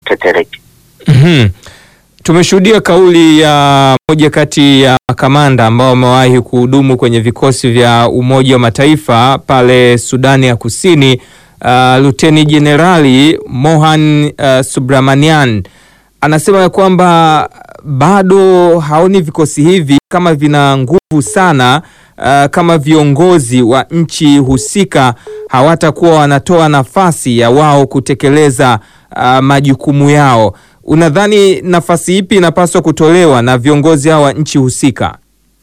hatetereki. Mhm. Tumeshuhudia kauli ya moja kati ya makamanda ambao wamewahi kuhudumu kwenye vikosi vya Umoja wa Mataifa pale Sudani ya Kusini, uh, Luteni Jenerali Mohan uh, Subramanian anasema ya kwamba bado haoni vikosi hivi kama vina nguvu sana uh, kama viongozi wa nchi husika hawatakuwa wanatoa nafasi ya wao kutekeleza uh, majukumu yao. Unadhani nafasi ipi inapaswa kutolewa na viongozi hao wa nchi husika?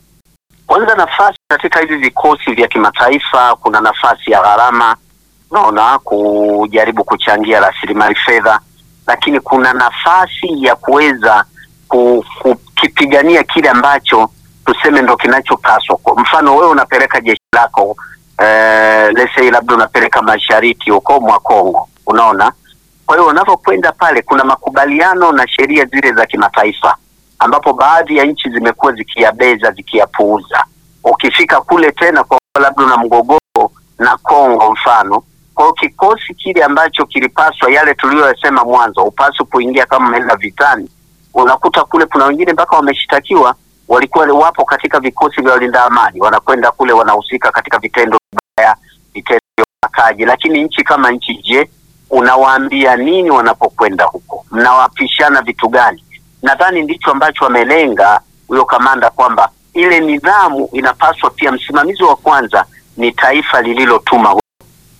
Kwanza, nafasi katika hivi vikosi vya kimataifa, kuna nafasi ya gharama, unaona, kujaribu kuchangia rasilimali fedha, lakini kuna nafasi ya kuweza ku- kukipigania kile ambacho tuseme ndo kinachopaswa. Kwa mfano, wewe unapeleka jeshi lako eh, let's say labda unapeleka mashariki huko mwa Kongo, unaona. Kwa hiyo unavyokwenda pale, kuna makubaliano na sheria zile za kimataifa ambapo baadhi ya nchi zimekuwa zikiyabeza zikiyapuuza. Ukifika kule tena kwa labda una mgogoro na Kongo mfano, kwa hiyo kikosi kile ambacho kilipaswa yale tuliyoyasema mwanzo, upaswi kuingia kama umeenda vitani, unakuta kule kuna wengine mpaka wameshtakiwa, walikuwa wapo katika vikosi vya walinda amani, wanakwenda kule wanahusika katika vitendo vibaya, vitendo vya ubakaji. Lakini nchi kama nchi, je, unawaambia nini wanapokwenda huko? Mnawapishana vitu gani? Nadhani ndicho ambacho wamelenga huyo kamanda, kwamba ile nidhamu inapaswa pia, msimamizi wa kwanza ni taifa lililotuma huyo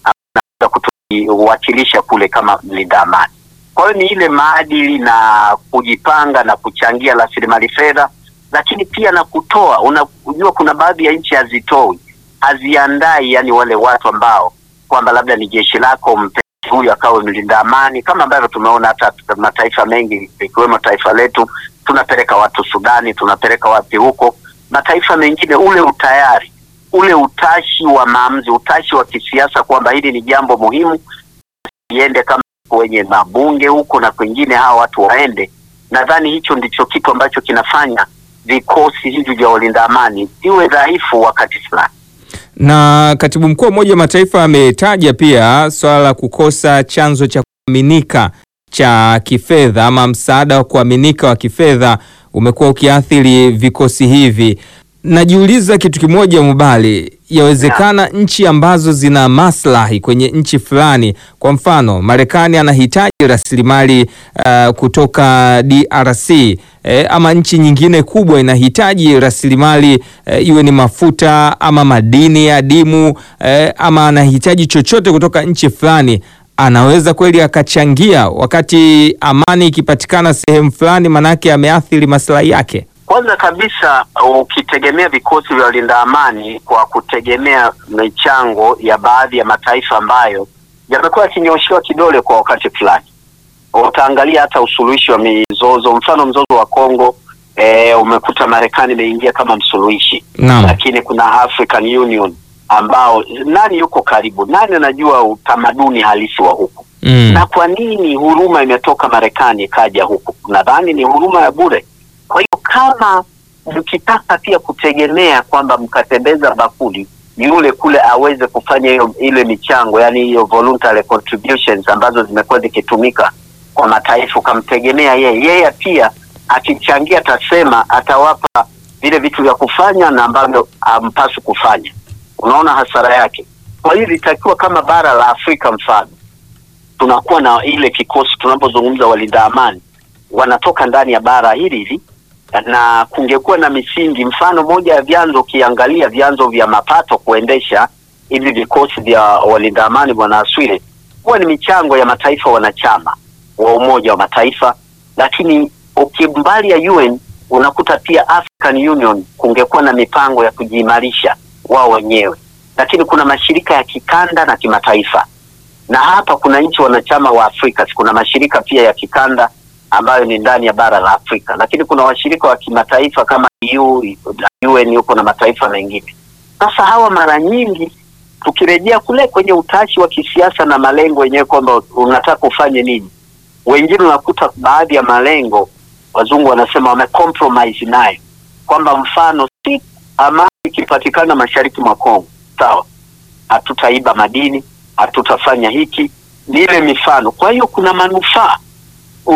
anaweza kutuwakilisha kule kama mlinda amani. Kwa hiyo ni ile maadili na kujipanga na kuchangia rasilimali fedha, lakini pia na kutoa. Unajua, kuna baadhi ya nchi hazitoi, haziandai, yani wale watu ambao kwamba labda ni jeshi lako mpe huyu akawe mlinda amani, kama ambavyo tumeona hata mataifa mengi ikiwemo taifa letu, tunapeleka watu Sudani, tunapeleka wapi huko, mataifa mengine, ule utayari, ule utashi wa maamuzi, utashi wa kisiasa kwamba hili ni jambo muhimu, iende kama kwenye mabunge huko na kwingine, hawa watu waende. Nadhani hicho ndicho kitu ambacho kinafanya vikosi hivi vya walinda amani iwe dhaifu wakati fulani na katibu mkuu wa Umoja wa Mataifa ametaja pia swala la kukosa chanzo cha kuaminika cha kifedha ama msaada wa kuaminika wa kifedha umekuwa ukiathiri vikosi hivi. Najiuliza kitu kimoja, Mubali, yawezekana nchi ambazo zina maslahi kwenye nchi fulani, kwa mfano Marekani anahitaji rasilimali uh, kutoka DRC eh, ama nchi nyingine kubwa inahitaji rasilimali eh, iwe ni mafuta ama madini ya dimu eh, ama anahitaji chochote kutoka nchi fulani, anaweza kweli akachangia wakati amani ikipatikana sehemu fulani, manake ameathiri maslahi yake. Kwanza kabisa ukitegemea vikosi vya walinda amani kwa kutegemea michango ya baadhi ya mataifa ambayo yamekuwa yakinyoshewa kidole kwa wakati fulani, utaangalia hata usuluhishi wa mizozo, mfano mzozo wa Kongo e, umekuta Marekani imeingia kama msuluhishi Naam. lakini kuna African Union ambao nani yuko karibu, nani anajua utamaduni halisi wa huku Mm. na kwa nini huruma imetoka Marekani ikaja huku? Nadhani ni huruma ya bure. Kwa hiyo kama mkitaka pia kutegemea kwamba mkatembeza bakuli yule kule aweze kufanya hiyo ile michango, yani hiyo voluntary contributions ambazo zimekuwa zikitumika kwa mataifa, ukamtegemea yeye, yeye pia akichangia, atasema atawapa vile vitu vya kufanya na ambavyo hampaswi kufanya. Unaona hasara yake. Kwa hiyo ilitakiwa kama bara la Afrika mfano tunakuwa na ile kikosi tunapozungumza walinda amani wanatoka ndani ya bara hili hili, na kungekuwa na misingi. Mfano moja ya vyanzo, ukiangalia vyanzo vya mapato kuendesha hivi vikosi vya walinda amani, bwana Aswile, huwa ni michango ya mataifa wanachama wa Umoja wa Mataifa, lakini ukimbali ya UN unakuta pia African Union kungekuwa na mipango ya kujiimarisha wao wenyewe, lakini kuna mashirika ya kikanda na kimataifa na hapa kuna nchi wanachama wa Afrika, kuna mashirika pia ya kikanda ambayo ni ndani ya bara la Afrika, lakini kuna washirika wa kimataifa kama EU, UN huko na mataifa mengine. Sasa hawa mara nyingi tukirejea kule kwenye utashi wa kisiasa na malengo yenyewe kwamba unataka ufanye nini, wengine unakuta baadhi ya malengo wazungu wanasema wamecompromise nayo, kwamba mfano si amani ikipatikana mashariki mwa Kongo, sawa, hatutaiba madini hatutafanya hiki, ni ile mifano. Kwa hiyo kuna manufaa